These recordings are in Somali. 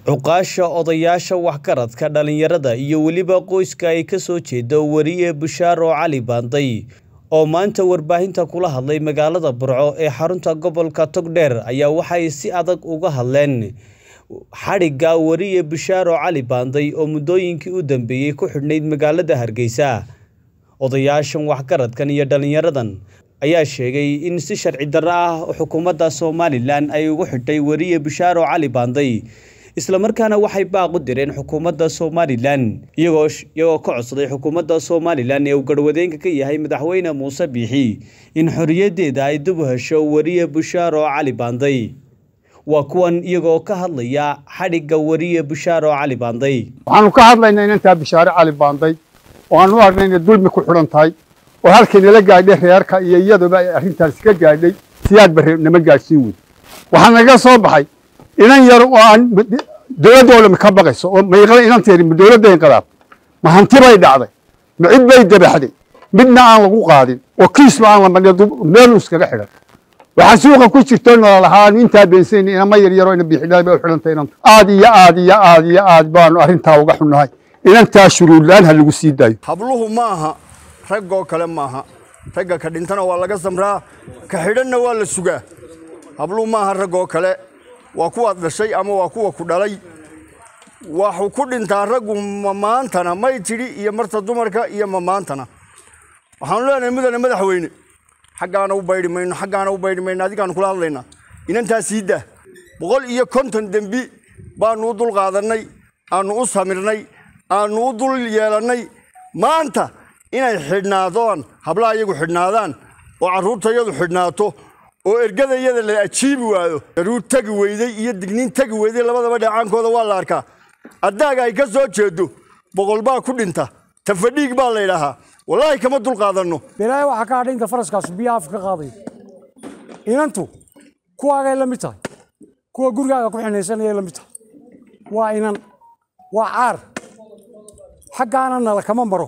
Cuqaasha odayaasha waxgaradka dhalinyarada iyo weliba qoyska ay ka soo jeedo wariye Bushaaro Cali Baanday oo maanta warbaahinta kula hadlay magaalada Burco ee xarunta gobolka Togdheer ayaa waxay si adag uga hadleen xadhigga wariye Bushaaro Cali Baanday oo muddooyinkii u dambeeyay ku xidhnayd magaalada Hargeysa. Odayaashan waxgaradkan iyo dhalinyaradan ayaa sheegay in si sharci darro ah xukuumadda Somalilan ay ugu xidhay wariye Bushaaro Cali Baanday isla markaana waxay baaq u direen xukuumadda Somalilan iyagoo iyagoo ka codsaday xukuumadda Somalilan ee uu garwadeenka ka yahay madaxweyne Muuse Biixi in xorriyaddeeda ay dib u hesho wariye Bushaaro Cali Baanday. waa kuwan iyagoo ka hadlaya xadhigga wariye Bushaaro Cali Baanday. waxaanu ka hadlaynaa inantaa bishaare cali baanday oo aan u aragnay inay dulmi ku xidhan tahay oo halkii nala gaadhay reerka iyo iyaduba ay arrintaasi ka gaadhay siyaad barre nama gaadhsiin wey waxaa naga soo baxay inan yar oo aan dowladda oo dhami ka baqayso oo mayqada inanteedi ma dowladda inqadaab ma hanti bay dhacday ma cid bay dabaxday midna aan lagu qaadin oo kiisba aan la madhin meel iskaga xidhan waxaa suuqa ku jirto nololahaa aanu intaa beensanayna inama yar yaroo ina biixidhaay bay u xidhantay inanta aad iyo aad iyo aad iyo aad baanu arrintaa uga xunnahay inantaa shuruudlaan ha lagu sii daayo habluhu ma aha raggoo kale maaha ragga ka dhintana waa laga samraa ka xidhanna waa la sugaa habluhu maaha raggoo kale waa kuwaad dhashay ama waa kuwa ku dhalay waxuu ku dhintaa raggu mamaantana may tidhi iyo marta dumarka iyo mamaantana waxaanu leenahay mudane madaxweyne xaggaana u baydhi mayno xaggaana u baydhi mayno adigaanu kula hadlaynaa inantaa sii daa boqol iyo konton dembi baanu u dul qaadannay aanu u samirnay aanu u dul yeelannay maanta inay xidhnaadaan hablaha iyagu xidhnaadaan oo carruurtayadu xidhnaato oo ergadayada la ajiibi waayo daruur tegi weyday iyo digniin tegi weyday labadaba dheecaankooda waa la arkaa addaaga ay ka soo jeedo boqol baa ku dhinta tafadhiig baa la yidhaahaa wallaahi kama dul qaadanno bilaahi waxaa ka hadhay inta faraskaas biyaha afka ka qaadayo inantu kuwaagay la mid tahay kuwa gurigaaga ku xinaysanayay la mid tahay waa inan waa caar xaggaana nala kama maro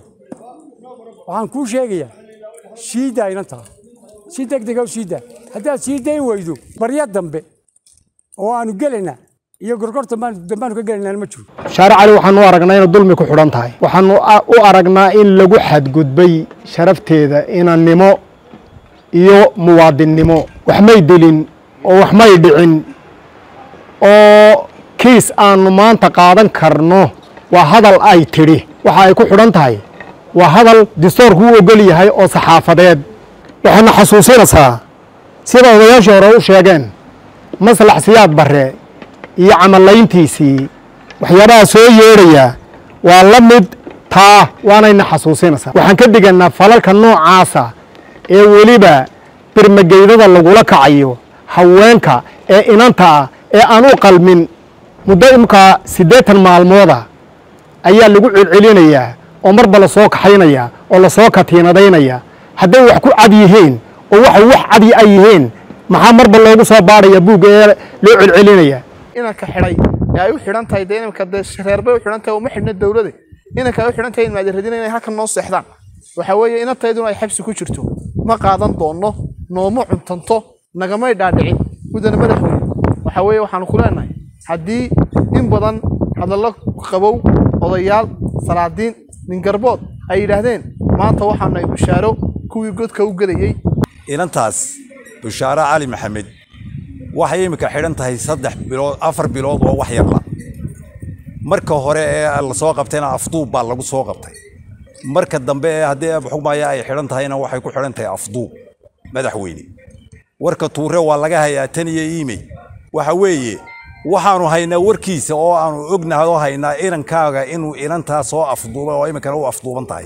waxaan kuu sheegayaa siidaa inantaa si degdega u siidaa haddaad sii dayn weydo barya dambe oo aanu gelaynaa iyo gorgorta dambaanu ka gelaynaa ma jiro shaare cali waxaanu u aragnaa inay dulmi ku xidhan tahay waxaanu u aragnaa in lagu xadgudbay sharafteeda inannimo iyo muwaadinnimo wax may dilin oo wax may dhicin oo kiis aanu maanta qaadan karno waa hadal ay tidhi waxa ay ku xidhan tahay waa hadal distoorku u ogol yahay oo saxaafadeed waxayna xasuusinaysaa sida odayaashii hore u sheegeen maslax siyaad barre iyo camallayntiisii waxyaabaha soo yeedhaya waa la mid taa waanayna xasuusinaysaa waxaan ka digannaa falalka noocaasa ee weliba birmageydada lagula kacayo haweenka ee inanta ah ee aan u qalmin muddo imkaa siddeetan maalmooda ayaa lagu celcelinayaa oo marba la soo kaxaynaya oo lasoo katiinadaynaya hadday wax ku cad yihiin oo waxay wax cadi ay yihiin maxaa marba loogu soo baadhaya buugga ee loo celcelinaya inanka xidhay ee ay u xidhan tahay dee imika dee reerbay u xidhan tahay uma xidhna dowlade inanka ay u xidhan tahay in maadirradina inay halkan noo seexdaan waxa weeye inantayduna ay xabsi ku jirto ma qaadan doonno nooma cuntanto nagamay dhaadhicin mudane madaxweyne waxa weeye waxaanu ku leenahay haddii in badan hadallo qabow odayaal salaadiin ningarbood ay yidhaahdeen maanta waxaanu ay bushaaro kuwii godka u gelayey inantaas bushaaro cali maxamed waxay imika xidhan tahay saddex bilood afar bilood oo wax yarla marka hore ee lasoo qabtayna afduub baa lagu soo qabtay marka dambe ee haddii xugmaya ay xidhan tahayna waxay ku xidhan tahay afduub madaxweyne warka tuure waa laga hayaa tan iyo iimey waxa weeye waxaanu haynaa warkiisa oo aanu ognahay oo haynaa inankaaga inuu inantaa soo afduubay oo iminkana u afduuban tahay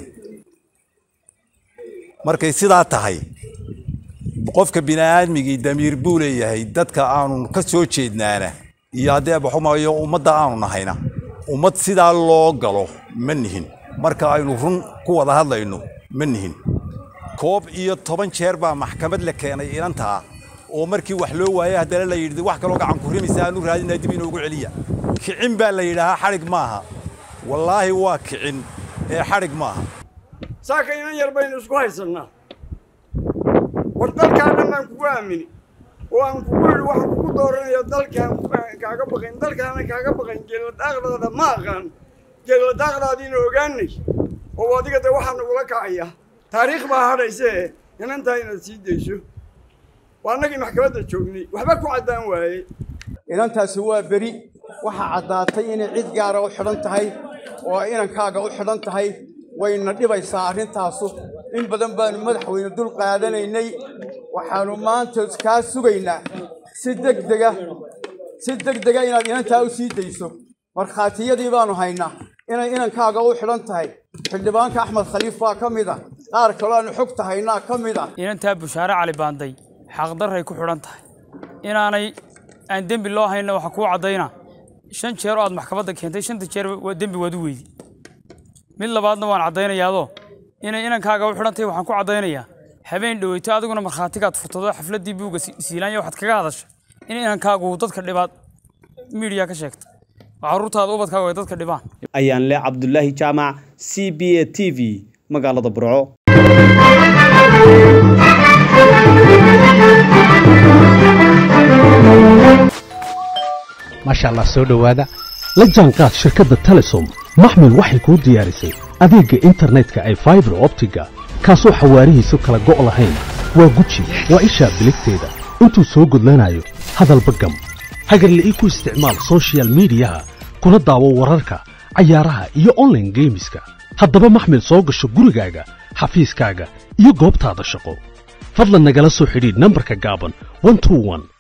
markay sidaa tahay qofka bini'aadmigii damiir buu leeyahay dadka aanu ka soo jeednaana iyo haddii abaxumayo ummadda aanu nahayna ummad sidaa loo galo ma nihin marka aynu run ku wada hadlayno ma nihin koob iyo toban jeer baa maxkamad la keenay inantaa oo markii wax loo waayay haddana la yidhi wax kaloo gacan ku rimaysa aanu raadinaa dib inoogu celiya kicin baa la yidhaahaa xadhig maaha wallaahi waa kicin ee xadhig maaha saaka inan yar baynu isku haysannaa war dalkaa dhan baan kugu aamini oo aan kugu idhi anigu waxaan kugu dooranaya dalkaan kaaga baqayn dalkaana kaaga baqayn geeladaaqdaada ma aqaan geeladaaqdaadiina ogaanay oo adiga de waxaa nagula kacaya taariikh baa hadhaysee inantaa inaad sii dayso waa annagii maxkamadda joognay waxba ku caddaan waaye inantaasi waa beri waxaa caddaatay inay cid gaara u xidhan tahay oo inankaaga u xidhan tahay wayna dhibaysaa arrintaasu in badan baanu madaxweyne dul qaadanaynay waxaannu maanta kaa sugaynaa si degdega si degdega inaad inantaa u sii dayso markhaatiyadii baanu haynaa inay inankaaga u xidhan tahay xildhibaanka axmed khaliif baa ka mid a qaar kaloo aanu xogta haynaa ka mid a inantaa bushaare cali baanday xaqdarray ku xidhan tahay inaanay aan dembi loo hayna waxaa kuu caddayna shan jeer oo aad maxkamadda keentay shanta jeer waa dembi waad u weydi mid labaadna waan caddaynayaadoo inay inankaaga u xidhan tahay waxaan ku caddaynayaa habeen dhoweyto adiguna markhaatigaad furtado xafladdii buugga siilaanya waxaad kaga hadashay in inankaagu dadka dhibaad miidiya ka sheegta oo carruurtaada ubadkaagu ay dadka dhibaan ayaan le cabdulaahi jaamac c b a t v magaalada burco maasha allah soo dhowaada la jaanqaad shirkadda telesom maxmil waxay kuu diyaarisay adeegga internetka ay faibar optiga kaasoo xawaarihiisu kala go' lahayn waa guji waa ishaa biligteeda intuu soo gudlanayo hadalba gam hagarle ii ku isticmaal sochial midiyaha kuna daawo wararka cayaaraha iyo onlaine geemiska haddaba maxmil soo gasho gurigaaga xafiiskaaga iyo goobtaada shaqo fadlan nagala soo xidhiidh nambarka gaaban